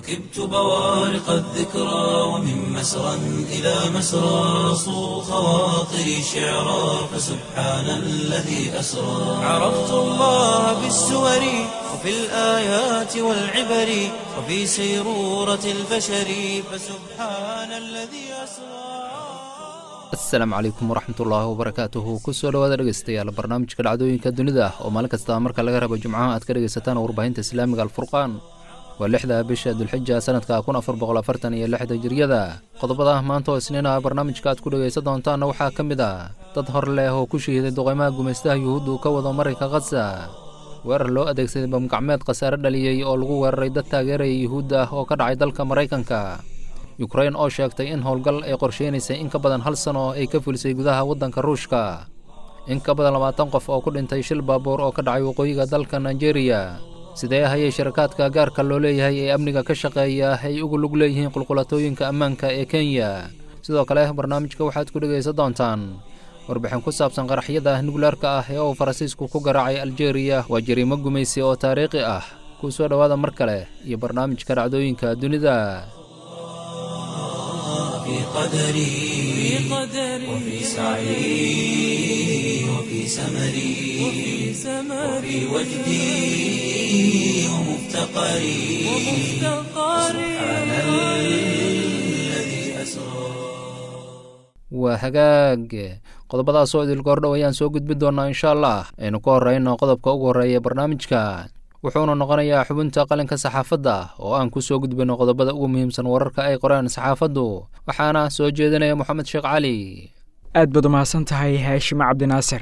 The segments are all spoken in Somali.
ركبت بوارق الذكرى ومن مسرى إلى مسرى صو خواطري شعرا فسبحان الذي أسرى عرفت الله بالسور وفي الآيات والعبر وفي سيرورة البشر فسبحان الذي أسرى asalaamu calaykum waraxmatullaahi wabarakaatuhu kusoo dhawaada dhegeystayaal barnaamijka dhacdooyinka dunida oo maalin kasta marka laga rabo jimcaha aad ka dhegaysataan warbaahinta islaamiga alfurqaan waa lixda bisha dulxija sanadka kun afar boqol afartan iyo lixda jiryada qodobada maanta oo isniin ah barnaamijka aad ku dhegaysan doontaanna waxaa ka mid ah dad hor leh oo ku shahiiday duqeymaha gumaystaha yuhuuddu ka wado marinka khaza weerar loo adeegsaday bamgacmeed khasaare dhaliyey oo lagu weeraray dad taageeraya yuhuudda ah oo ka dhacay dalka maraykanka yukrain oo sheegtay in howlgal ay qorsheynaysay in ka badan hal sano ay ka fulisay gudaha waddanka ruushka in ka badan labaatan qof oo ku dhintay shil baabuur oo ka dhacay waqooyiga dalka nigeria sidee hayay sharakaadka gaarka loo leeyahay ee amniga ka shaqeeya ay ugu lug leeyihiin qulqulatooyinka ammaanka ee kenya sidoo kale barnaamijka waxaad ku dhegaysan doontaan warbixin ku saabsan qaraxyada nuglaarka ah ee uu faransiisku ku garaacay aljeeriya waa jariimo gumaysi oo taariikhi ah kuu soo dhowaada mar kale iyo barnaamijka dhacdooyinka dunida في قدري وفي سعي وفي سمري وفي وجدي ومفتقري سبحان الذي أسرى waa hagaag qodobadaasoo idil goordhow ayaan soo gudbin doonaa insha allah aynu ka horreyno qodobka ugu horreeya barnaamijka wuxuuna noqonayaa xubinta qalinka saxaafadda oo aan ku soo gudbino qodobada ugu muhiimsan wararka ay qoreen saxaafaddu waxaana soo jeedinaya moxamed sheekh cali aad baad umahadsan tahay haashimo cabdinaasir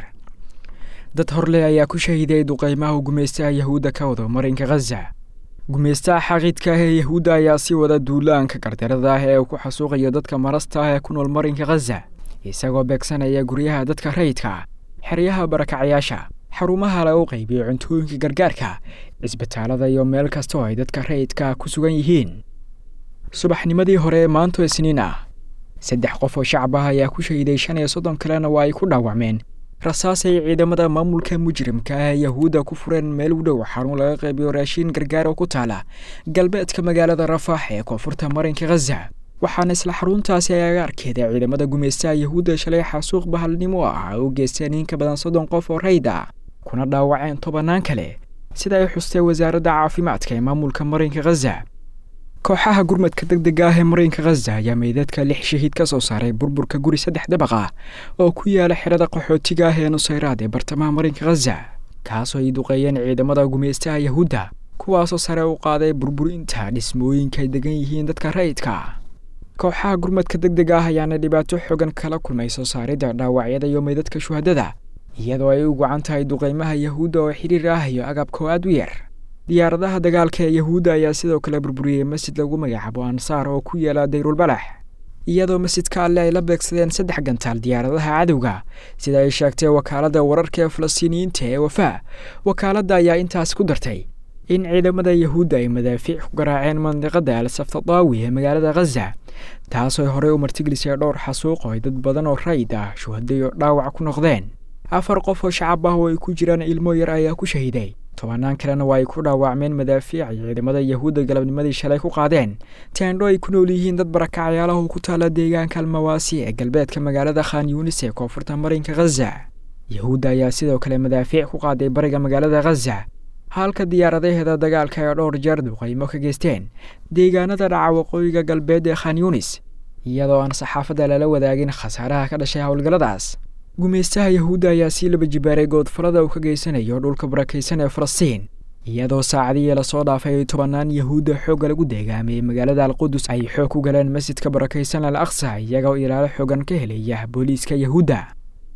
dad horleh ayaa ku shahiiday duqeymaha gumaystaha yahuudda ka wado marinka khaza gumaystaha xaqiidka ah ee yahuudda ayaa sii wada duulaanka gardarada ah ee uu ku xasuuqayo dadka marasta ah ee ku nool marinka khaza isagoo beegsanaya guryaha dadka rayidka xeryaha barakacyaasha xarumaha lagu qaybiyo cuntooyinka gargaarka cisbitaalada iyo meel kasta oo ay dadka rayidka ku sugan yihiin subaxnimadii hore ee maanto isniin ah saddex qof oo shacab ah ayaa ku shahiiday shan iyo soddon kalena waa ay ku dhaawacmeen rasaas ay ciidamada maamulka mujrimka ah ee yahuudda ku fureen meel u dhow xarun laga qaybiyo raashiin gargaar oo ku taala galbeedka magaalada rafaax ee koonfurta marinka khaza waxaana isla xaruntaasi ay agaarkeeda ciidamada gumaystaha yahuudda shalay xasuuq bahalnimo ah u geysteen in ka badan soddon qof oo rayd ah kuna dhaawaceen tobannaan kale sida ay xustay wasaaradda caafimaadka ee maamulka marinka khaza kooxaha gurmadka deg dega ah ee marinka khaza ayaa meydadka lix shahiid ka soo saaray burburka guri saddex dabaq ah oo ku yaala xerada qaxootiga ah ee nusayraad ee bartamaha marinka khaza kaasoo ay duqeeyeen ciidamada gumaystaha yahuudda kuwaasoo sare u qaaday burburinta dhismooyinka ay degan yihiin dadka rayidka kooxaha gurmadka deg dega ah ayaana dhibaato xogan kala kulmay soo saaridda dhaawacyada iyo meydadka shuhadada iyadoo ay u gacan tahay duqeymaha yahuudda oo xiriir ah iyo agabkoo aad u yar diyaaradaha dagaalka ee yahuudda ayaa sidoo kale burburiyey masjid lagu magacaabo ansaar oo ku yaala dayrulbalax iyadoo masjidka alle ay la beegsadeen saddex gantaal diyaaradaha cadowga sida ay sheegtay wakaaladda wararka ee falastiiniyiinta ee wafaa wakaaladda ayaa intaas ku dartay in ciidamada yahuudda ay madaafiic ku garaaceen mandiqada al saftadaawi ee magaalada khaza taasoo ay horey u martigelisay dhowr xasuuq oo ay dad badan oo rayid ah shuhadayo dhaawac ku noqdeen afar qof oo shacab ah oo ay ku jiraan ilmo yar ayaa ku shahiiday tobannaan kalena waa ay ku dhaawacmeen madaafiic ay ciidamada yahuudda galabnimadii shalay ku qaadeen teendho ay ku nool yihiin dad barakacyaalaha ku taala deegaanka almawaasi ee galbeedka magaalada khan yuunis ee koonfurta marinka khaza yahuudda ayaa sidoo kale madaafiic ku qaaday bariga magaalada khaza halka diyaaradaheeda dagaalka ay dhowr jeer duqaymo ka geysteen deegaanada dhaca waqooyiga galbeed ee khan yuunis iyadoo aan saxaafadda lala wadaagin khasaaraha ka dhashay howlgalladaas gumaystaha yahuudda ayaa sii laba jibaaray goodfalada uu ka geysanayo dhulka barakaysan ee falastiin iyadoo saacadihii lasoo dhaafay tobannaan yahuudda xoogga lagu deegaamay magaalada alqudus ay xoog ku galeen masjidka barakaysan al aqsa iyagoo ilaalo xoogan ka helaya booliiska yahuudda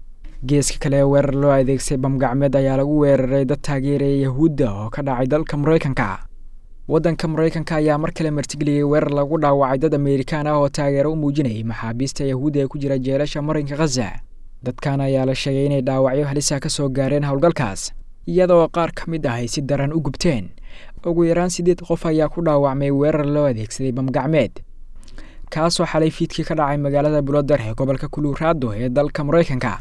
geeska kale weerar loo adeegsay bamgacmeed ayaa lagu weeraray dad taageeraya yahuudda oo ka dhacay dalka maraykanka waddanka maraykanka ayaa mar kale martigeliyey weerar lagu dhaawacay dad ameerikaan ah oo taageero u muujinayay maxaabiista yahuudda ee ku jira jeelasha marinka khaza dadkan ayaa la sheegay inay dhaawacyo halisa ka soo gaareen howlgalkaas iyadoo qaar ka mid ah ay si daran u gubteen ugu yaraan siddeed qof ayaa ku dhaawacmay weerar loo adeegsaday bamgacmeed kaasoo xalay fiidkii ka dhacay magaalada bulodar ee gobolka kuluuraado ee dalka maraykanka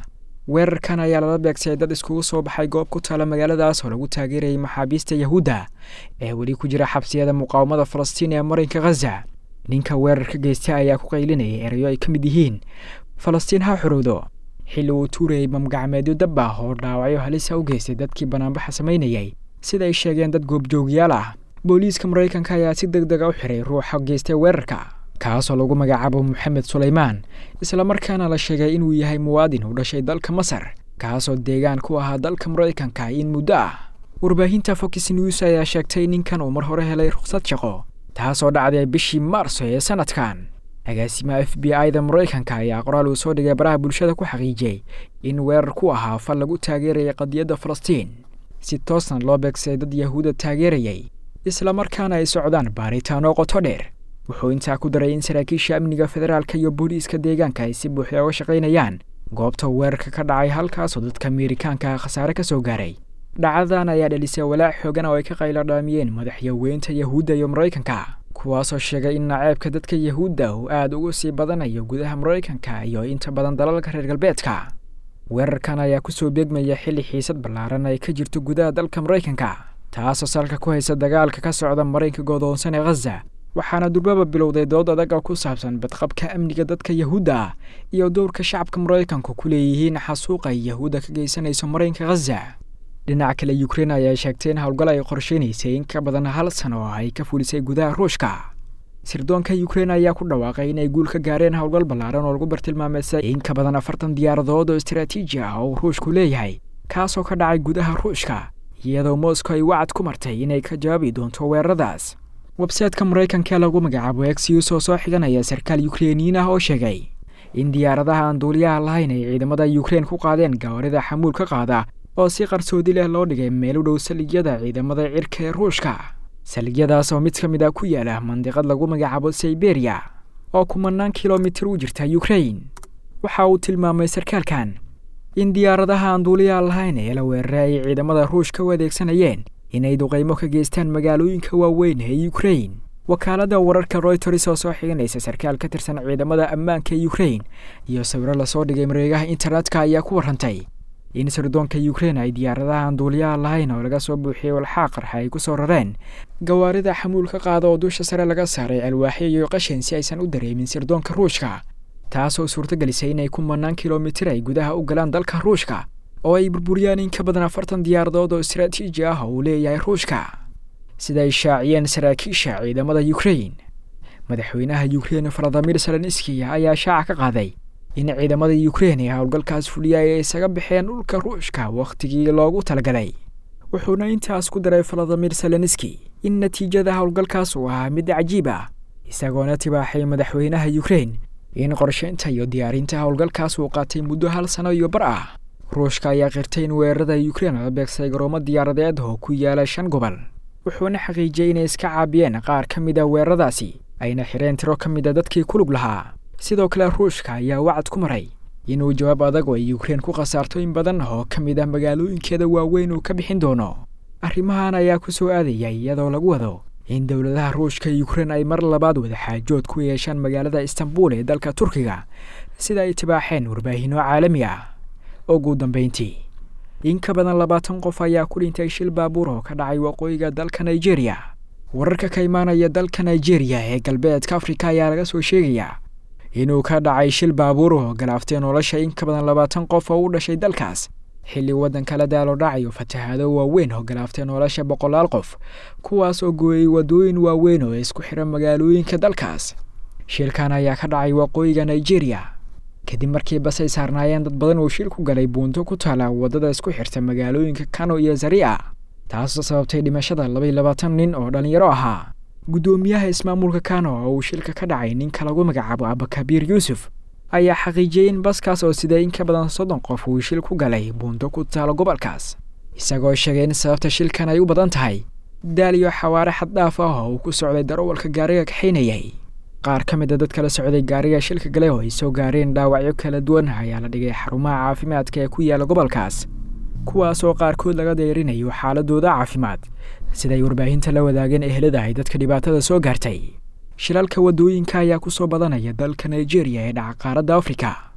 weerarkan ayaa lala beegsay dad iskugu soo baxay goob ku taala magaaladaas oo lagu taageerayay maxaabiista yahuudda ee weli ku jira xabsiyada muqaawamada falastiin ee marinka khaza ninka weerarka geystay ayaa ku qaylinayay erayo ay ka mid yihiin falastiin ha xorowdo xilli uu tuurayay mamgacmeedyo dab ah oo dhaawacyo halisa u geystay dadkii banaanbaxa samaynayay sida ay sheegeen dad goobjoogyaal ah booliiska maraykanka ayaa si deg dega u xiray ruuxa geystay weerarka kaasoo lagu magacaabo moxamed sulaymaan islamarkaana la sheegay inuu yahay muwaadin u dhashay dalka masar kaasoo deegaan ku ahaa dalka maraykanka in muddo ah warbaahinta fox news ayaa sheegtay ninkan uu mar hore helay rukhsad shaqo taasoo dhacday bishii maarso ee sanadkan agaasimaha f b i da maraykanka ayaa qoraal uu soo dhigay baraha bulshada ku xaqiijiyey in weerar ku ahaa fal lagu taageerayay qadiyadda falastiin si toosna loo beegsay dad yahuudda taageerayay islamarkaana ay socdaan baaritaano qoto dheer wuxuu intaa ku daray in saraakiisha amniga federaalka iyo booliiska deegaanka ay si buuxda uga shaqaynayaan goobta weerarka ka dhacay halkaasoo dadka ameerikaanka khasaare ka soo gaaray dhacdadan ayaa dhalisay walaac xoogan oo ay ka qayladhaamiyeen madaxyaweynta yahuudda iyo maraykanka kuwaasoo sheegay in naceebka dadka yahuudda uu aada ugu sii badanayo gudaha maraykanka iyo inta badan dalalka reer galbeedka weerarkan ayaa kusoo beegmaya xilli xiisad ballaaran ay ka jirto gudaha dalka maraykanka taasoo salka ku haysa dagaalka ka socda marinka godoonsan ee khaza waxaana durbaba bilowday dood adag oo ku saabsan badqabka amniga dadka yahuudda ah iyo dowrka shacabka maraykanku ku leeyihiin xasuuqa ay yahuudda ka geysanayso marinka khaza dhinaca kale ukrein ayaa sheegtay in howlgal ay qorsheynaysay in ka badan hal sano oo ay ka fulisay gudaha ruushka sirdoonka ukrein ayaa ku dhawaaqay inay guul ka gaareen howlgal ballaaran oo lagu bartilmaameysay in ka badan afartan diyaaradood oo istaraatiiji ah oo ruushku leeyahay kaasoo ka dhacay gudaha ruushka iyadoo moscow ay wacad ku martay inay ka jawaabi doonto weeraradaas websayteka maraykanka ee lagu magacaabo exius oo soo xiganaya sarkaal ukreiniyiin ah oo sheegay in diyaaradaha aan duuliyaha lahayn ay ciidamada ukrein ku qaadeen gawarida xamuul ka qaada oo si qarsoodi leh loo dhigay meel u dhow saligyada ciidamada cirka ee ruushka saligyadaas oo mid ka mid ah ku yaala mandiqad lagu magacaabo siberiya oo kumanaan kilomitir u jirta ukrein waxa uu tilmaamay sarkaalkan in diyaaradaha aan duuliyaha lahayn ee la weeraray ay ciidamada ruushka u adeegsanayeen inay duqaymo ka geystaan magaalooyinka waaweyn ee ukrein wakaaladda wararka royters oo soo xiganaysa sarkaal ka tirsan ciidamada ammaanka ee ukrein iyo sawiro lasoo dhigay mareegaha internetka ayaa ku warrantay in sirdoonka ukrein ay diyaaradaha aan duuliyaha lahayn oo laga soo buuxiyey walxaa qarxa ay ku soo rareen gawaarida xamuul ka qaada oo dusha sare laga saaray alwaaxyo iyo qashin si aysan u dareemin sirdoonka ruushka taasoo suurtagelisay inay kumanaan kilomitir ay gudaha u galaan dalka ruushka oo ay burburiyaan in ka badan afartan diyaaradood oo istaraatiiji ah oo uu leeyahay ruushka sida ay shaaciyeen saraakiisha ciidamada ukrein madaxweynaha ukrein valadimir zelenski ayaa shaaca ka qaaday in ciidamada ukrein ee howlgalkaas fuliyay ay isaga baxeen dhulka ruushka wakhtigii loogu talagalay wuxuuna intaas ku daray valadimir zelenski in natiijada howlgalkaas uu ahaa mid cajiib ah isagoona tibaaxay madaxweynaha ukrein in qorsheynta iyo diyaarinta howlgalkaas uu qaatay muddo hal sano iyo bar ah ruushka ayaa qirtay in weerarada ukrein la beegsay garoomo diyaaradeed oo ku yaala shan gobol wuxuuna xaqiijiyey inay iska caabiyeen qaar ka mid a weeraradaasi ayna xireen tiro ka mid a dadkii ku lug lahaa sidoo kale ruushka ayaa wacad ku maray inuu jawaab adag oo ay ukrein ku khasaarto in badan oo ka mid ah magaalooyinkeeda waaweyn uu ka bixin doono arrimahan ayaa ku soo aadaya iyadoo lagu wado in dowladaha ruushka ukrein ay mar labaad wadaxaajood ku yeeshaan magaalada istanbul ee dalka turkiga sida ay tibaaxeen warbaahinno caalami ah ugu dambeyntii in ka badan labaatan qof ayaa ku dhintay shil baabuur oo ka dhacay waqooyiga dalka nigeria wararka ka imaanaya dalka nigeria ee galbeedka afrika ayaa laga soo sheegayaa inuu ka dhacay shil baabuur oo galaaftay nolosha in ka badan labaatan qof oo u dhashay dalkaas xilli waddanka la daalo dhacayo fatahaado waaweyn oo galaaftay nolosha boqolaal qof kuwaas oo gooyey waddooyin waaweyn oo isku xira magaalooyinka dalkaas shilkan ayaa ka dhacay waqooyiga nigeria kadib markii bas ay saarnaayeen dad badan uu shil ku galay buunto ku taala waddada isku xirta magaalooyinka kano iyo zaria taasoo sababtay dhimashada labaiy labaatan nin oo dhallinyaro ahaa guddoomiyaha ismaamulka kano oo uu shilka ka dhacay ninka lagu magacaabo abakabiir yuusuf ayaa xaqiijiyey in baskaas oo sidee in ka badan soddon qof uu shil ku galay buunto ku taalo gobolkaas isagoo sheegay in sababta shilkan ay u badan tahay daal iyo xawaare xaddhaaf ah oo uu ku socday darowalka gaariga kaxaynayay qaar ka mid a dadka la socday gaariga shilka gale oo ay soo gaareen dhaawacyo kala duwan ayaa la dhigay xarumaha caafimaadka ee ku yaala gobolkaas kuwaas oo qaarkood laga deyrinayo xaaladooda caafimaad siday warbaahinta la wadaageen ehelada ay dadka dhibaatada soo gaartay shilalka waddooyinka ayaa ku soo badanaya dalka nigeria ee dhaca qaaradda afrika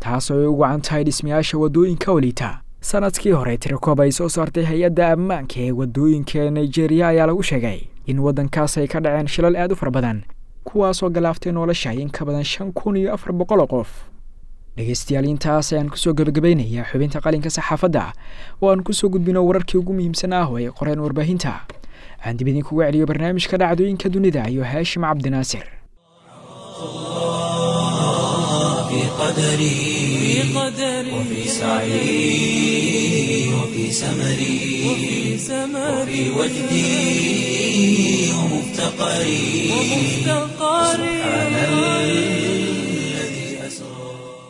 taasoo ay u wacan tahay dhismayaasha waddooyinka waliita sanadkii hore tirakoob ay soo saartay hay-adda ammaanka ee waddooyinka nigeria ayaa lagu sheegay in waddankaas ay ka dhaceen shilal aad u fara badan kuwaasoo galaaftay nolosha in ka badan shan kun iyo afar boqol oo qof dhegeystayaal intaas ayaan kusoo gebagabaynayaa xubinta qalinka saxaafadda oo aan kusoo gudbino wararkii ugu muhiimsan ah oo ay qoreen warbaahinta aan dib idinkuga celiyo barnaamijka dhacdooyinka dunida iyo haashim cabdinaasir في قدري وفي سعي وفي سمري وفي وجدي ومفتقري سبحان الذي أسرى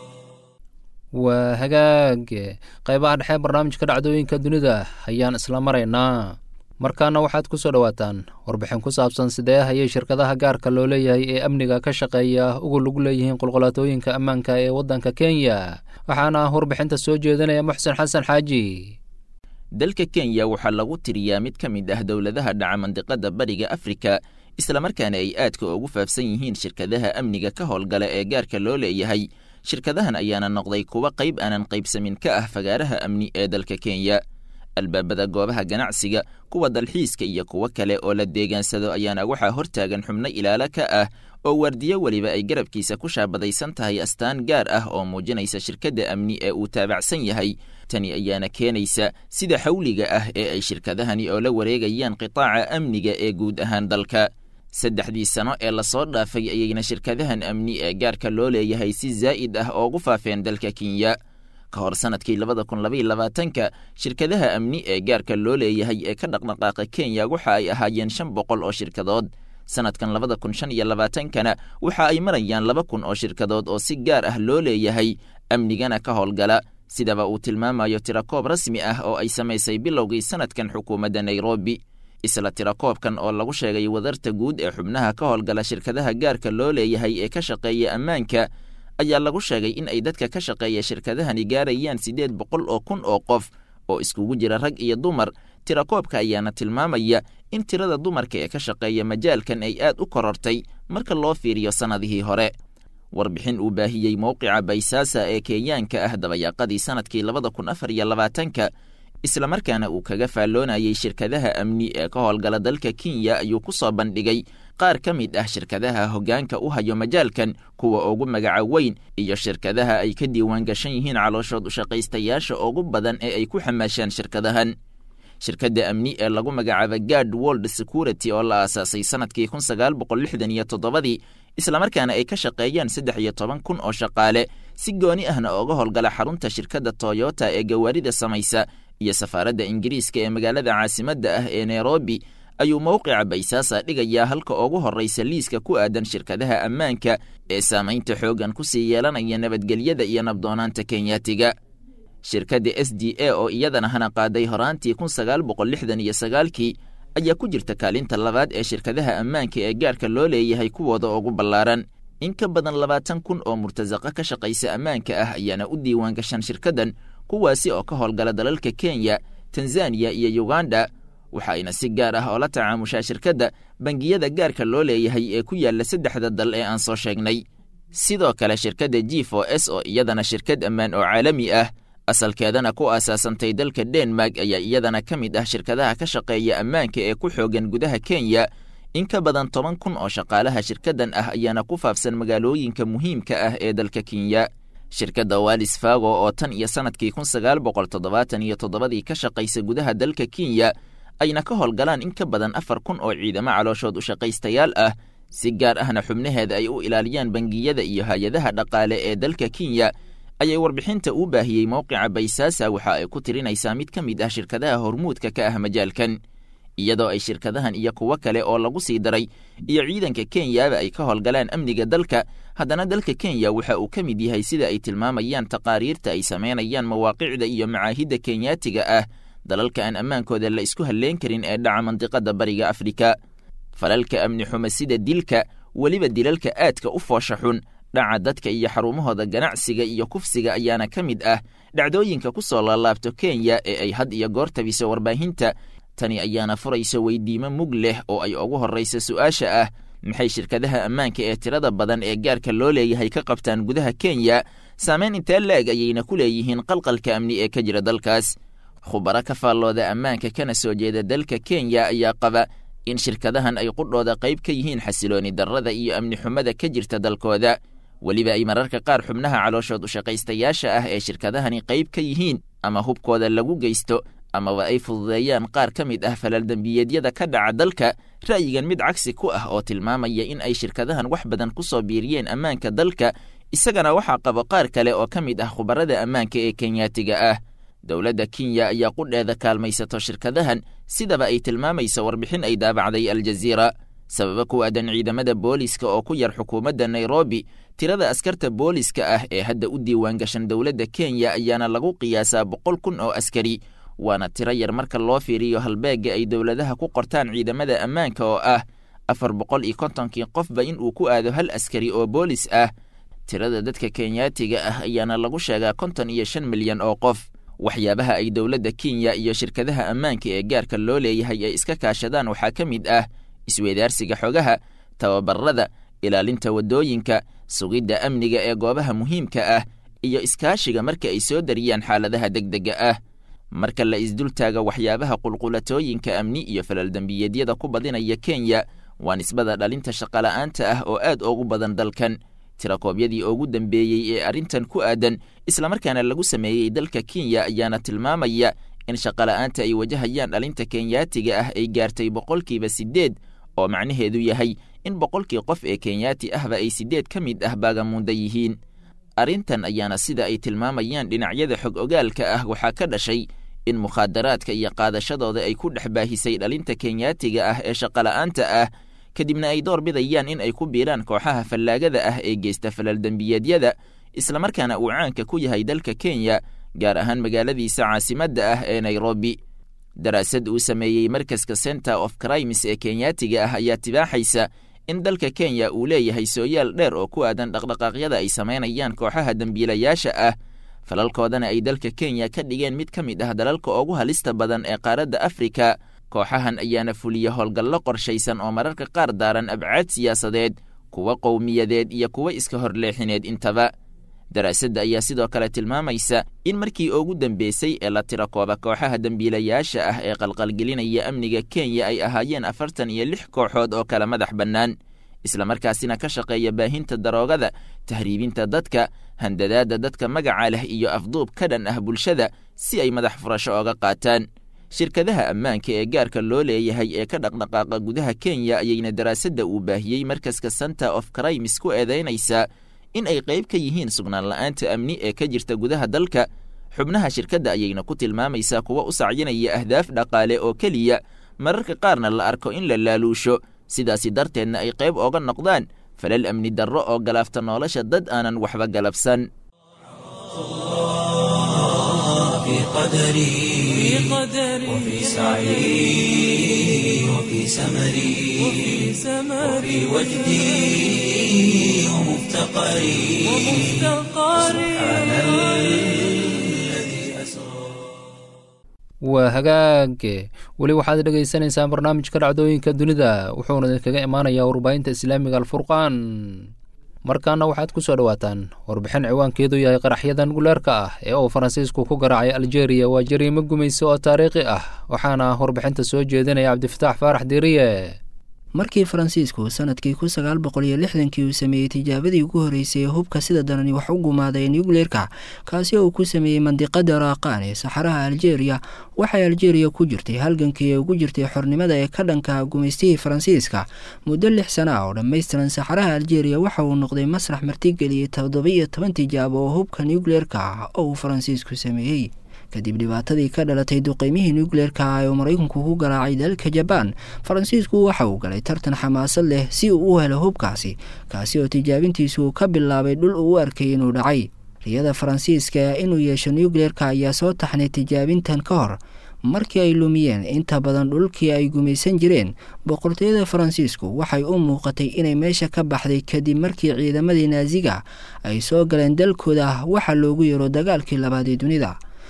waa hagaag qaybaha dhexe barnaamijka dhacdooyinka dunida ayaan isla maraynaa markaana waxaad ku soo dhowaataan warbixin ku saabsan sidee hayay shirkadaha gaarka loo leeyahay ee amniga ka shaqeeya ugu lug leeyihiin qulqulaatooyinka ammaanka ee waddanka kenya waxaana warbixinta soo jeedinaya muxsen xasan xaaji dalka kenya waxaa lagu tiriyaa mid ka mid ah dowladaha dhaca mandiqada bariga afrika islamarkaana ay aadka ugu faafsan yihiin shirkadaha amniga ka howlgala ee gaarka loo leeyahay shirkadahan ayaana noqday kuwa qayb aanan qaybsamin ka ah fagaaraha amni ee dalka kenya albaabada goobaha ganacsiga kuwa dalxiiska iyo kuwo kale oo la deegaansado ayaana waxaa hortaagan xubno ilaalo ka ah oo waardiyo weliba ay garabkiisa ku shaabadaysan tahay astaan gaar ah oo muujinaysa shirkadda amni ee uu taabacsan yahay tani ayaana keenaysa sida xawliga ah ee ay shirkadahani oo la wareegayaan qitaaca amniga ee guud ahaan dalka saddexdii sano ee lasoo dhaafay ayayna shirkadahan amni ee gaarka loo leeyahay si zaa'id ah oogu faafeen dalka kenya ka hor sanadkii labada kun labaiyo labaatanka shirkadaha amni ee gaarka loo leeyahay ee ka dhaqdhaqaaqa kenya waxa ay ahaayeen shan boqol oo shirkadood sanadkan labada kun shan iyo labaatankana waxa ay marayaan laba kun oo shirkadood oo si gaar ah loo leeyahay amnigana ka howlgala sidaba uu tilmaamayo tirakoob rasmi ah oo ay samaysay bilowgii sanadkan xukuumadda nairobi isla tirakoobkan oo lagu sheegay wadarta guud ee xubnaha ka howlgala shirkadaha gaarka loo leeyahay ee ka shaqeeya ammaanka ayaa lagu sheegay in ay dadka ka shaqeeya shirkadahani gaarayaan siddeed boqol oo kun oo qof oo iskugu jira rag iyo dumar tirakoobka ayaana tilmaamaya in tirada dumarka ee ka shaqeeya majaalkan ay aad u korortay marka loo fiiriyo sannadihii hore warbixin uu baahiyey mowqica baysaasa ee kenyaanka ah dabayaaqadii sanadkii labada kun afar iyo labaatanka islamarkaana uu kaga faalloonayay shirkadaha amni ee ka howlgala dalka kenya ayuu ku soo bandhigay qaar ka mid ah shirkadaha hoggaanka u hayo majaalkan kuwa ugu magaca weyn iyo shirkadaha ay ka diiwaan gashan yihiin calooshood ushaqaystayaasha ugu badan ee ay ku xamaashaan shirkadahan shirkadda amni ee lagu magacaaba gard world security oo la aasaasay sanadkii kun sagaal boqol lixdan iyo toddobadii islamarkaana ay ka shaqeeyaan saddex iyo toban kun oo shaqaale si gooni ahna ooga howlgala xarunta shirkadda toyota ee gawaarida samaysa iyo safaaradda ingiriiska ee magaalada caasimadda ah ee nairobi ayuu mowqica baysaasa dhigayaa halka ugu horraysa liiska ku aadan shirkadaha ammaanka ee saamaynta xooggan ku sii yeelanaya nabadgelyada iyo nabdoonaanta kenyaatiga shirkadda s d a oo iyadana hana qaaday horaantii kun sagaal boqol lixdan iyo sagaalkii ayaa ku jirta kaalinta labaad ee shirkadaha ammaanka ee gaarka loo leeyahay kuwooda ugu ballaaran in ka badan labaatan kun oo murtasaqa ka shaqaysa ammaanka ah ayaana u diiwaan gashan shirkaddan kuwaasi oo ka howlgala dalalka kenya tanzaniya iyo uganda waxa ayna si gaar ah oo la tacaamushaa shirkadda bangiyada gaarka loo leeyahay ee ku yaalla saddexda dal ee aan soo sheegnay sidoo kale shirkadda g o s oo iyadana shirkad ammaan oo caalami ah asalkeedana ku aasaasantay dalka denmark ayaa iyadana ka mid ah shirkadaha ka shaqeeya ammaanka ee ku xoogan gudaha kenya in ka badan toban kun oo shaqaalaha shirkaddan ah ayaana ku faafsan magaalooyinka muhiimka ah ee dalka kenya shirkadda walis fago oo tan iyo sanadkii kun sagaal boqol toddobaatan iyo toddobadii ka shaqaysa gudaha dalka kenya ayna ka howlgalaan in ka badan afar kun oo ciidamo calooshood ushaqaystayaal ah si gaar ahna xubnaheeda ay u ilaaliyaan bangiyada iyo hay-adaha dhaqaale ee dalka kenya ayay warbixinta uu baahiyey mowqica baysaasa waxa ay ku tirinaysaa mid ka mid ah shirkadaha hormuudka ka ah majaalkan iyadoo ay shirkadahan iyo kuwo kale oo lagu sii daray iyo ciidanka kenyaba ay ka howlgalaan amniga dalka haddana dalka kenya waxa uu ka mid yahay sida ay tilmaamayaan taqaariirta ay samaynayaan mawaaqicda iyo macaahidda kenyaatiga ah dalalka aan ammaankooda la isku halleen karin ee dhaca mandiqada bariga afrika falalka amni xumo sida dilka weliba dilalka aadka u foosha xun dhaca dadka iyo xarumahooda ganacsiga iyo kufsiga ayaana ka mid ah dhacdooyinka ku soo laalaabto kenya ee ay had iyo goor tabiso warbaahinta tani ayaana furaysa weydiimo mug leh oo ay ugu horraysa su'aasha ah maxay shirkadaha ammaanka ee tirada badan ee gaarka loo leeyahay ka qabtaan gudaha kenya saameyn intee la-eg ayayna ku leeyihiin qalqalka amni ee ka jira dalkaas khubaro ka faallooda ammaanka kana soo jeeda dalka kenya ayaa qaba in shirkadahan ay qudhooda qayb ka yihiin xasilooni darrada iyo amni xumada ka jirta dalkooda weliba ay mararka qaar xubnaha calooshood ushaqaystayaasha ah ee shirkadahani qayb ka yihiin ama hubkooda lagu geysto amaba ay fududeeyaan qaar ka mid ah falaaldembiyeedyada ka dhaca dalka ra'yigan mid cagsi ku ah oo tilmaamaya in ay shirkadahan wax badan ku soo biiriyeen ammaanka dalka isagana waxaa qabo qaar kale oo ka mid ah khubarada ammaanka ee kenyaatiga ah dowladda kenya ayaa qudheeda kaalmaysato shirkadahan sidaba ay tilmaamayso warbixin ay daabacday aljaziira sababa ku aadan ciidamada booliska oo ku yar xukuumadda nairobi tirada askarta booliska ah ee hadda u diiwaan gashan dowladda kenya ayaana lagu qiyaasaa boqol kun oo askari waana tiro yar marka loo fiiriyo halbeegga ay dowladaha ku qortaan ciidamada ammaanka oo ah afar boqol iyo kontonkii qofba in uu ku aado hal askari oo boolis ah tirada dadka kenyaatiga ah ayaana lagu sheegaa konton iyo shan milyan oo qof waxyaabaha ay dowladda kenya iyo shirkadaha ammaanka ee gaarka loo leeyahay ay iska kaashadaan waxaa ka mid ah isweedaarsiga xogaha tababarada ilaalinta waddooyinka sugidda amniga ee goobaha muhiimka ah iyo iskaashiga marka ay soo dariyaan xaaladaha degdega ah marka la isdultaaga waxyaabaha qulqulatooyinka amni iyo falaldembiyeedyada ku badinaya kenya waa nisbada dhalinta shaqola'aanta ah oo aad ugu badan dalkan tirakoobyadii ugu dambeeyey ee arrintan ku aadan islamarkaana lagu sameeyey dalka kenya ayaana tilmaamaya in shaqola'aanta ay wajahayaan dhalinta kenyaatiga ah ay gaartay boqolkiiba siddeed oo macnaheedu yahay in boqolkii qof ee kenyaati ahba ay siddeed ka mid ah baagamuunda yihiin arrintan ayaana sida ay tilmaamayaan dhinacyada xog ogaalka ah waxaa ka dhashay in mukhaadaraadka iyo qaadashadooda ay ku dhex baahisay dhalinta kenyaatiga ah ee shaqola'aanta ah kadibna ay door bidayaan in ay ku biiraan kooxaha fallaagada ah ee geysta falaldembiyeedyada islamarkaana uu caanka ku yahay dalka kenya gaar ahaan magaaladiisa caasimadda ah ee nairobi daraasad uu sameeyey markaska center of crimes ee kenyaatiga ah ayaa tibaaxaysa in dalka kenya uu leeyahay sooyaal dheer oo ku aadan dhaqdhaqaaqyada ay samaynayaan kooxaha dembiilayaasha ah falalkoodana ay dalka kenya ka dhigeen mid ka mid ah dalalka ugu halista badan ee qaaradda afrika kooxahan ayaana fuliya howlgallo qorshaysan oo mararka qaar daaran abcaad siyaasadeed kuwa qowmiyadeed iyo kuwa iska horleexineed intaba daraasadda ayaa sidoo kale tilmaamaysa in markii ugu dambeysay ee la tira kooba kooxaha dembiilayaasha ah ee qalqalgelinaya amniga kenya ay ahaayeen afartan iyo lix kooxood oo kala madax bannaan islamarkaasina ka shaqeeya baahinta daroogada tahriibinta dadka handadaadda dadka magaca leh iyo afduub ka dhan ah bulshada si ay madax furasho oga qaataan shirkadaha ammaanka ee gaarka loo leeyahay ee ka dhaqdhaqaaqa gudaha kenya ayayna daraasadda uu baahiyey markaska center of crimes ku eedaynaysaa in ay qayb ka yihiin sugnaan la'aanta amni ee ka jirta gudaha dalka xubnaha shirkadda ayayna ku tilmaamaysaa kuwa u sacyinaya ahdaaf dhaqaale oo keliya mararka qaarna la arko in la laaluusho sidaasi darteedna ay qayb ooga noqdaan falal amni darro oo galaafta nolosha dad aanan waxba galabsan في قدري وفي سعي وفي سمري وفي وجدي ومفتقري سبحان الذي أسرى waa hagaage weli waxaad dhegaysanaysaan barnaamijka dhacdooyinka dunida wuxuuna idinkaga imaanayaa warbaahinta islaamiga alfurqaan markaana waxaad ku soo dhowaataan warbixin ciwaankeedu yahay qaraxyadan guleerka ah ee uu faransiisku ku garaacay aljeeriya waa jariimo gumayso oo taariikhi ah waxaana warbixinta soo jeedinaya cabdifataax faarax diiriye markii faransiisku sanadkii kun sagaal boqol iyo lixdankii uu sameeyey tijaabadii ugu horreysay ee hubka sida darani wax u gumaaday nucleerka kaasi oo uu ku sameeyey mandiqada raaqaan ee saxaraha aljeeriya waxay aljeeriya ku jirtay halgankii ee ugu jirtay xornimada ee ka dhanka gumaystihii faransiiska muddo lix sana ah oo dhammaystiran saxaraha aljeeriya waxa uu noqday masrax martigeliyey toddoba-iyo toban tijaabo oo hubka nucleerka ah oo uu faransiisku sameeyey kadib dhibaatadii ka dhalatay duqeymihii nucleerka ah ee uu maraykanku ku garaacay dalka jabaan faransiisku waxa uu galay tartan xamaasad leh si uu u helo hubkaasi kaasi oo tijaabintiisu ka bilaabay dhul uu u arkay inuu dhacay riyada faransiiska inuu yeesho nucleerka ayaa soo taxnay tijaabintan ka hor markii ay lumiyeen inta badan dhulkii ay gumaysan jireen boqortooyada faransiisku waxay u muuqatay inay meesha ka baxday kadib markii ciidamadii naasiga ay soo galeen dalkooda waxa loogu yaro dagaalkii labaad ee dunida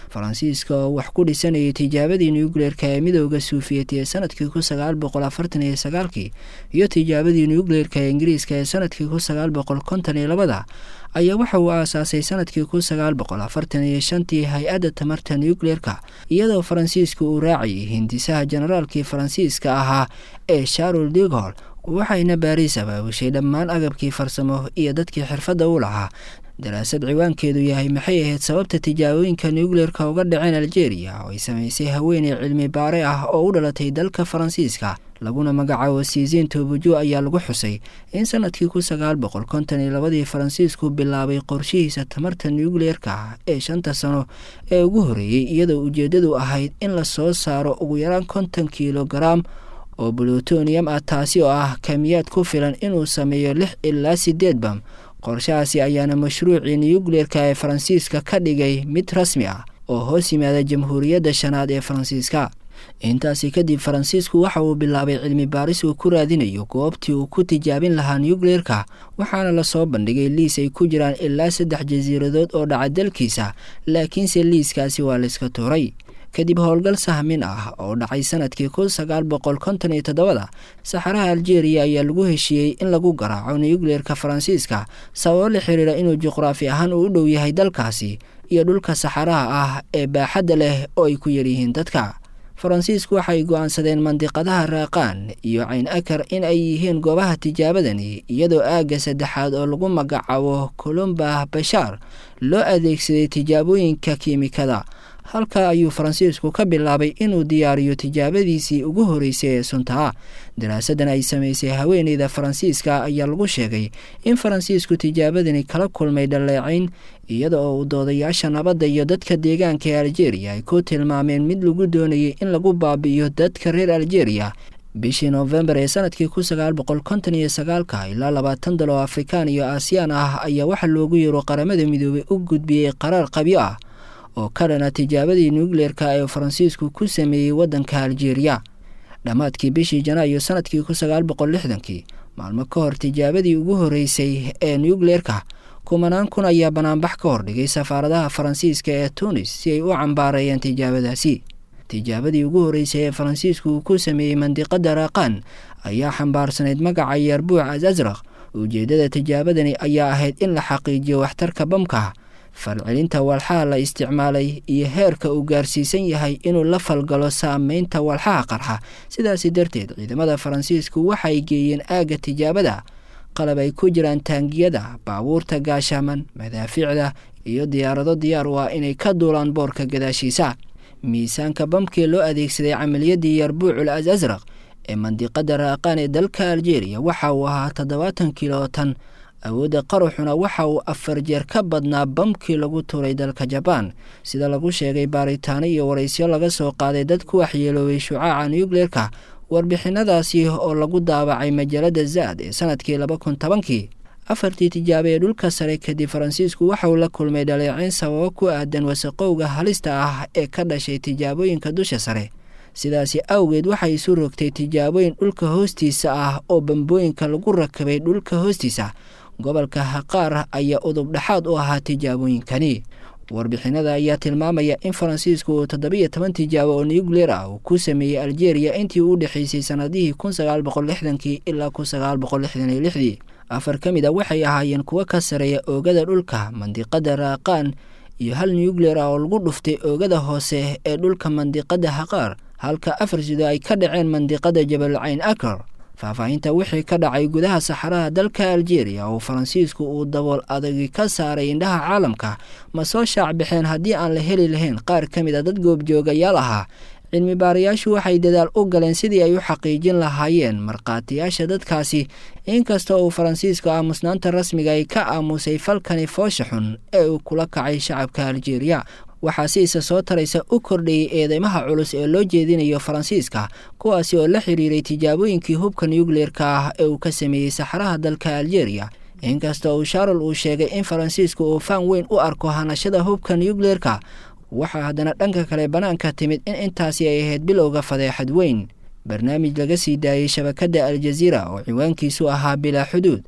faransiiska oo wax ku dhisanayay tijaabadii nucleerka ee midooda suufiyeti ee sanadkii kun sagaal boqol afartan iyo sagaalkii iyo tijaabadii nucleerka ee ingiriiska ee sanadkii kun sagaal boqol konton iyo labada ayaa waxa uu aasaasay sanadkii kun sagaal boqol afartan iyo shantii hay-adda tamarta nucleerka iyadoo faransiiska uu raacayay hindisaha generaalkii faransiiska ahaa ee sharol digol waxayna baariis abaabushay dhammaan agabkii farsamo iyo dadkii xirfadda u lahaa daraasad ciwaankeedu yahay maxay ahayd sababta tijaabooyinka nucleerka uga dhaceen aljeeriya oo ay samaysay haweeney cilmi baare ah oo u dhalatay dalka faransiiska laguna magacaabo siisiin tobujo ayaa lagu xusay in sanadkii kun sagaal boqol konton iyo labadii faransiisku bilaabay qorshihiisa tamarta nucleerka ee shanta sano ee ugu horreeyey iyadoo ujeeddadu ahayd in la soo saaro ugu yaraan konton kilogaram oo plutonium ah taasi oo ah kamiyaad ku filan inuu sameeyo lix ilaa sideed bam qorshahaasi ayaana mashruucii nucleerka ee faransiiska ka dhigay mid rasmi ah oo hoos yimaada jamhuuriyadda shanaad ee faransiiska intaasi kadib faransiisku waxa uu bilaabay cilmi baaris uu ku raadinayo goobtii uu ku tijaabin lahaa nucleerka waxaana lasoo bandhigay liis ay ku jiraan ilaa saddex jasiiradood oo dhaca dalkiisa laakiinse liiskaasi waa layska tuuray kadib howlgal sahmin ah oo dhacay sanadkii kun sagaal boqol konton iyo toddobada saxaraha aljeeriya ayaa lagu heshiiyey in lagu garaaco nucleerka faransiiska sababo la xiriira inuu juqraafi ahaan uu u dhow yahay dalkaasi iyo dhulka saxaraha ah ee baaxadda leh oo ay ku yaryihiin dadka faransiisku waxay go-aansadeen mandiqadaha raaqaan iyo cayn akar in ay yihiin goobaha tijaabadani iyadoo aagga saddexaad oo lagu magacaabo colomba bashaar loo adeegsaday tijaabooyinka kiimikada halkaa ayuu faransiisku ka bilaabay inuu diyaariyo tijaabadiisii ugu horreysay ee suntaa daraasadan ay samaysay haweeneyda faransiiska ayaa lagu sheegay in faransiisku tijaabadani kala kulmay dhaleecayn iyada oo uu doodayaasha nabadda iyo dadka deegaanka ee aljeeriya ay ku tilmaameen mid lagu doonayay in lagu baabi'iyo dadka reer aljeeriya bishii noofembar ee sanadkii kun sagaal boqol konton iyo sagaalka ilaa labaatan dal oo afrikaan iyo aasiyaan ah ayaa waxaa loogu yeero qaramada midoobay u gudbiyey qaraar qabyo ah oo ka dhana tijaabadii nucleerka ee faransiisku ku sameeyey waddanka aljeeriya dhammaadkii bishii janaayo sanadkii kun sagaal boqol lixdankii maalmo ka hor tijaabadii ugu horreysay ee nucleerka kumanaan kun ayaa banaanbax ka hordhigay safaaradaha faransiiska ee tunis si ay u cambaareeyeen tijaabadaasi tijaabadii ugu horreysay ee faransiisku uu ku sameeyey mandiqadda raaqaan ayaa xambaarsanayd magaca yarbuuc asasraq ujeeddada tijaabadani ayaa ahayd in la xaqiijiyo waxtarka bamka falcelinta walxaha la isticmaalay iyo heerka uu gaarsiisan yahay inuu la falgalo saameynta walxaha qarxa sidaasi darteed ciidamada faransiisku waxay geeyeen aagga tijaabada qalab ay ku jiraan taangiyada baabuurta gaashaaman madaafiicda iyo diyaarado diyaar u ah inay ka duulaan boorka gadaashiisa miisaanka bamkii loo adeegsaday camaliyadii yarbuucul as asraq ee mandiqada raaqaan ee dalka aljeeriya waxa uu ahaa toddobaatan kilootan awoodda qaruxuna waxa uu afar jeer ka badnaa bamkii lagu tuuray dalka jabaan sida lagu sheegay baaritaano iyo waraysyo laga soo qaaday dad ku waxyeeloobay shucaaca nucleerka warbixinadaasi oo lagu daabacay majaalada zaad ee sanadkii laba kun tobankii afartii tijaabo ee dhulka sare kadib faransiisku waxauu la kulmay dhaleeceyn sababo ku aadan wasaqowga halista ah ee ka dhashay tijaabooyinka dusha sare sidaasi awgeed waxay isu rogtay tijaabooyin dhulka hoostiisa ah oo bambooyinka lagu rakabay dhulka hoostiisa gobolka haqaar ayaa udub dhexaad u ahaa tijaabooyinkani warbixinada ayaa tilmaamaya in faransiisku uu toddobiyo toban tijaabo oo nucleer ah uu ku sameeyey aljeeriya intii u dhexeysay sanadihii kun sagaal boqol lixdankii ilaa kun sagaal boqol lixdan iyo lixdii afar ka mid a waxay ahaayeen kuwo ka sareeya oogada dhulka mandiqada raaqaan iyo hal nucleer ah oo lagu dhuftay oogada hoose ee dhulka mandiqada haqaar halka afar sido ay ka dhaceen mandiqada jabal cayn akar faahfaahinta wixii ka dhacay gudaha saxaraha dalka aljeeriya oo faransiisku uu dabool adagi ka saaray indhaha caalamka ma soo shaac baxeen haddii aan la heli lahayn qaar ka mid a dad goobjoogayaal ahaa cilmi baarayaashu waxay dadaal u galeen sidii ay u xaqiijin lahaayeen markhaatiyaasha dadkaasi inkasta uu faransiisku aamusnaanta rasmiga ay ka aamusay falkani foosha xun ee uu kula kacay shacabka aljeeriya waxaa si isa soo taraysa u kordhayay eedeymaha culus ee loo jeedinayo faransiiska kuwaasi oo la xiriiray tijaabooyinkii hubka nucleerka ah ee uu ka sameeyey saxaraha dalka aljeeriya inkasta uu sharol uu sheegay in faransiisku uu faan weyn u arko hanashada hubka nucleerka waxaa haddana dhanka kale bannaanka timid in intaasi ay ahayd bilowga fadeexad weyn barnaamij laga sii daayey shabakadda aljaziira oo ciwaankiisu ahaa bilaa xuduud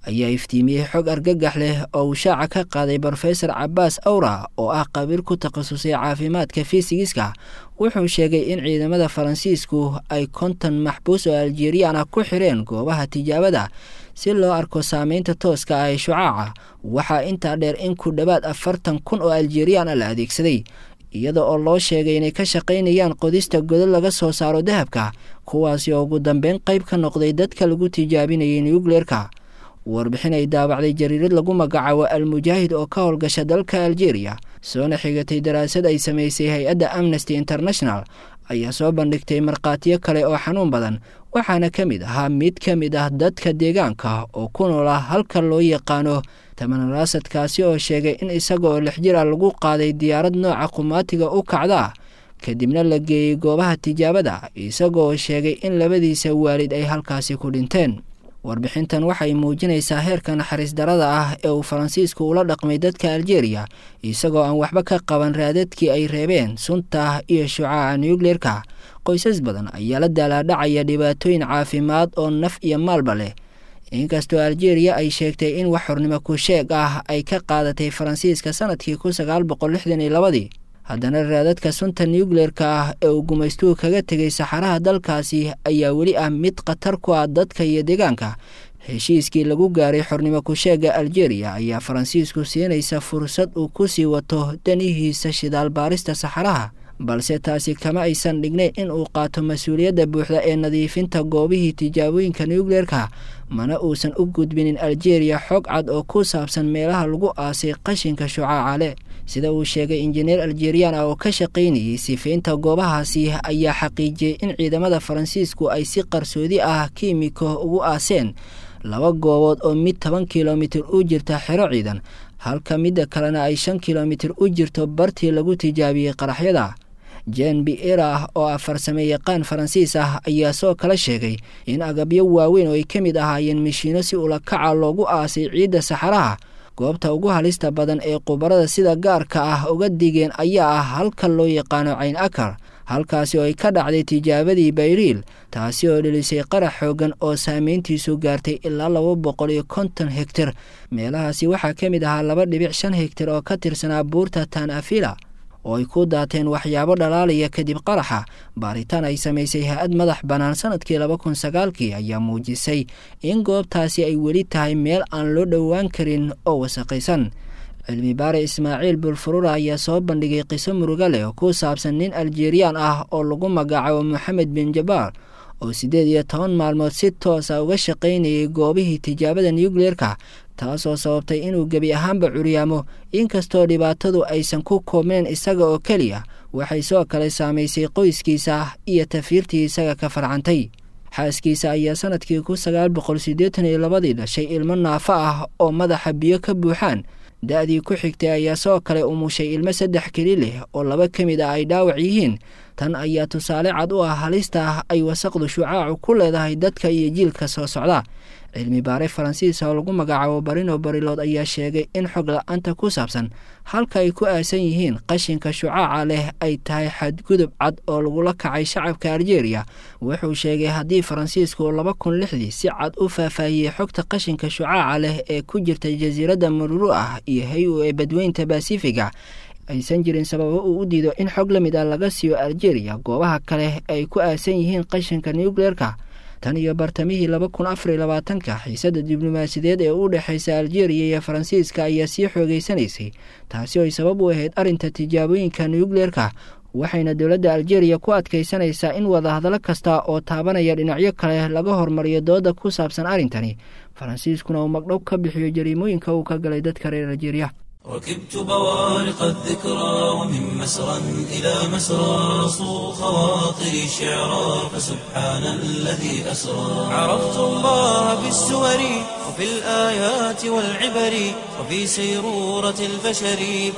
ayaa iftiimiyey xog argagax leh oo uu shaaca ka qaaday brofesor cabaas awra oo ah qabiil ku takhasusay caafimaadka fisigiska wuxuu sheegay in ciidamada faransiisku ay konton maxbuus oo aljeriyaan ah ku xireen goobaha tijaabada si loo arko saameynta tooska ah ee shucaaca waxaa intaa dheer in ku dhowaad afartan kun oo aljeriyaan ah la adeegsaday iyada oo loo sheegay inay ka shaqaynayaan qodista godad laga soo saaro dahabka kuwaasi oo ugu dambeyn qayb ka noqday dadka lagu tijaabinayay nucleerka warbixin ay daabacday jariirad lagu magacaabo al-mujaahid oo ka howlgasha dalka aljeeriya soona xigatay daraasad ay samaysay hay-adda amnesty international ayaa soo bandhigtay markhaatiyo kale oo xanuun badan waxaana ka mid ahaa mid ka mid ah dadka deegaanka oo ku noola halka loo yaqaano tamanaraasadkaasi oo sheegay in isaga oo lix jir ah lagu qaaday diyaarad nooca qumaatiga u kacda kadibna la geeyey goobaha tijaabada isagaoo sheegay in labadiisa waalid ay halkaasi ku dhinteen warbixintan waxay muujinaysaa heerka naxariis darada ah ee uu faransiisku ula dhaqmay dadka aljeeriya isagoo aan waxba ka qaban raadadkii ay reebeen sunta iyo shucaaca nucleerka qoysas badan ayaa la daalaadhacaya dhibaatooyin caafimaad oo naf iyo maalba leh inkastoo aljeeriya ay sheegtay in wax xornimo ku sheeg ah ay ka qaadatay faransiiska sanadkii kun sagaal boqol lixdan iyo labadii haddana raadadka sunta nucleerka ah ee uu gumaystuhu kaga tegay saxaraha dalkaasi ayaa weli ah mid khatar ku ah dadka iyo deegaanka heshiiskii lagu gaaray xornimo ku-sheega aljeeriya ayaa faransiisku siinaysa fursad uu ku sii wato danihiisa shidaal baarista saxaraha balse taasi kama aysan dhignayn in uu qaato mas-uuliyadda buuxda ee nadiifinta goobihii tijaabooyinka nucleerka mana uusan u gudbinin aljeeriya xog cad oo ku saabsan meelaha lagu aasay qashinka shucaaca leh sida uu sheegay injineer aljeriyaan ah oo ka shaqaynayay sifaynta goobahaasi ayaa xaqiijiyey in ciidamada faransiisku ay si qarsoodi ah kiimiko ugu aaseen laba goobood oo mid toban kilomitir u jirta xero ciidan halka midda kalena ay shan kilomitir u jirto bartii lagu tijaabiyey qaraxyada jen biera ah oo ah farsame yaqaan faransiis ah ayaa soo kala sheegay in agabyo waaweyn oo ay ka mid ahaayeen mishiino si ulakaca loogu aasay ciidda saxaraha goobta ugu halista badan ee khubarada sida gaarka ah uga digeen ayaa ah halka loo yaqaano cayn akar halkaasi oo ay ka dhacday tijaabadii bayriil taasi oo dhelisay qarax xoogan oo saameyntiisu gaartay ilaa laba boqol iyo konton hegtar meelahaasi waxaa ka mid ahaa laba dhibic shan hegtar oo ka tirsanaa buurta tan afila oo ay ku daateen waxyaabo dhalaalaya kadib qaraxa baaritaan ay samaysay ha-ad madax bannaan sanadkii laba kun sagaalkii ayaa muujisay in goobtaasi ay weli tahay meel aan loo dhowaan karin oo wasaqaysan cilmi baare ismaaciil bulfurura ayaa soo bandhigay qiso muruga leh oo ku saabsan nin aljeriyaan ah oo lagu magacaabo moxamed bin jabaar oo siddeed iyo toban maalmood si toosa uga shaqaynayay goobihii tijaabada nucleerka taasoo sababtay inuu gebi ahaanba curyaamo inkastoo dhibaatadu aysan ku koobneen isaga oo keliya waxay soo kale saamaysay qoyskiisa iyo tafiirtii isaga ka farcantay xaaskiisa ayaa sanadkii kun sagaal boqol siddeetan iyo labadii dhashay ilmo naafo ah oo madaxa biyo ka buuxaan da-dii ku xigtay ayaa soo kale umushay ilmo saddex keli leh oo laba ka mid ah ay dhaawac yihiin tan ayaa tusaale cad u ah halista ah ay wasaqdu shucaacu ku leedahay dadka iyo jiilka soo socda cilmi baare faransiis oo lagu magacaabo barino barilood ayaa sheegay in xog la-aanta ku saabsan halka ay ku aasan yihiin qashinka shucaaca leh ay tahay xadgudub cad oo lagula kacay shacabka aljeeriya wuxuu sheegay haddii faransiisku laba kun lixdii si cad u faahfaahiyey xogta qashinka shucaaca leh ee ku jirta jasiiradda mururu ah iyo hay-u ee badweynta basifiga aysan jirin sababo uu u diido in xog la mid ah laga siiyo aljeeriya goobaha kale ay ku aasan yihiin qashinka nucleerka tan iyo bartamihii laba kun afariyo labaatanka xiisadda diblomaasiyadeed ee u dhexaysa aljeeriya iyo faransiiska ayaa sii xoogeysanaysay taasi oo ay sabab u ahayd arrinta tijaabooyinka nucleerka waxayna dowladda aljeeriya ku adkaysanaysaa in wadahadallo kasta oo taabanaya dhinacyo kale laga hormariyo dooda ku saabsan arrintani faransiiskuna uu magdhow ka bixiyo jariimooyinka uu ka galay dadka reer aljeeriya ركبت بوارق الذكرى ومن مسرى إلى مسرى صو خواطري شعرا فسبحان الذي أسرى عرفت الله بالسور وفي الآيات والعبر وفي سيرورة البشر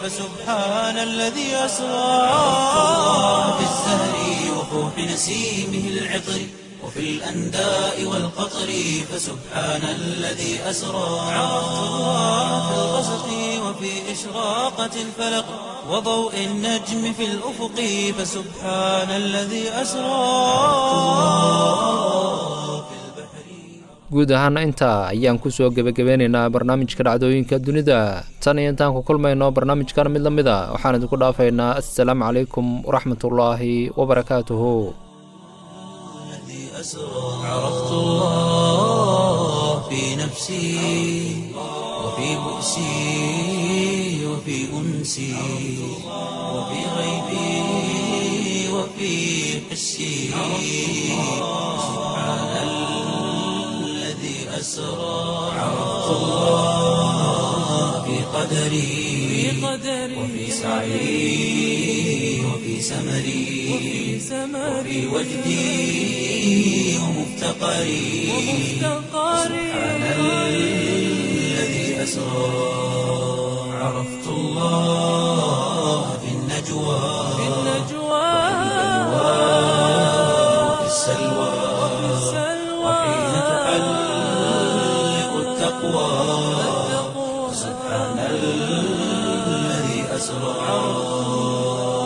فسبحان الذي أسرى عرفت الله بالزهر وفوح نسيمه العطر وفي الأنداء والقطر فسبحان الذي أسرى عرفت الله في الغسق وفي إشراقة الفلق وضوء النجم في الأفق فسبحان الذي أسرى guud ahaana intaa ayaan kusoo gebagabeynaynaa barnaamijka dhacdooyinka dunida tan iyo intaan ku kulmayno barnaamijkan mid la mid a waxaan idinku dhaafaynaa assalaamu calaykum waraxmatullaahi wabarakaatuhu عرفت الله في نفسي وفي بؤسي وفي أنسي وفي غيبي وفي حسي سبحان الذي أسرى عرفت الله في قدري وفي سعي وفي سمري وفي وجدي ومفتقري سبحان الذي أسرى عرفت الله في النجوى وفي السلوى وحين تحلق التقوى سبحان الذي أسرى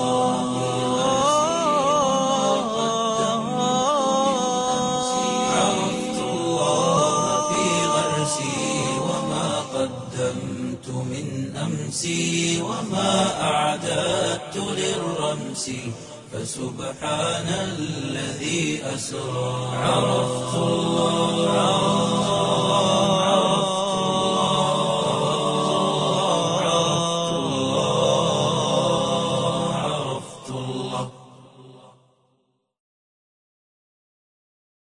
عرفت الله في غرسي وما قدمت من أمسي وما أعددت للرمس فسبحان الذي أسرى عرفت الله